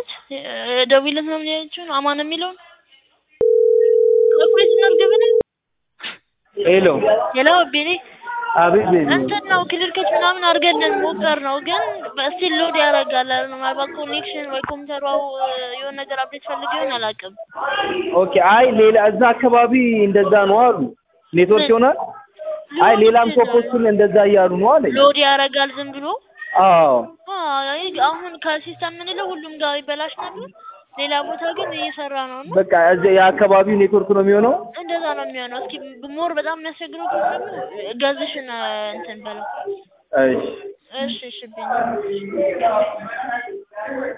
ነች ደውይለት ምናምን ያለችውን አማን የሚለውን ካልኩሌት እናድርግ ብለን ሄሎ ሄሎ ቤኔ አቤት ቤቢ እንትን ነው ክሊር ከች ምናምን አድርገን ሞከር ነው ግን በስቲል ሎድ ያደርጋል። ምናልባት ኮኔክሽን ወይ ኮምፒውተሯ የሆነ ነገር አፕዴት ፈልግ ይሆን አላውቅም። ኦኬ አይ ሌላ እዛ አካባቢ እንደዛ ነው አሉ ኔትወርክ ይሆናል አይ ሌላም ሾፖችን እንደዛ እያሉ ነው አለኝ ሎድ ያደርጋል ዝም ብሎ አዎ አይ አሁን ከሲስተም የምንለው ሁሉም ጋር ይበላሽ ነበር። ሌላ ቦታ ግን እየሰራ ነው እና በቃ እዚህ የአካባቢው ኔትወርክ ነው የሚሆነው እንደዛ ነው የሚሆነው። እስኪ ሞር በጣም የሚያስቸግረው ከሆነ ደግሞ ገዝሽን እንትን በለው። እሺ እሺ እሺ ብኝ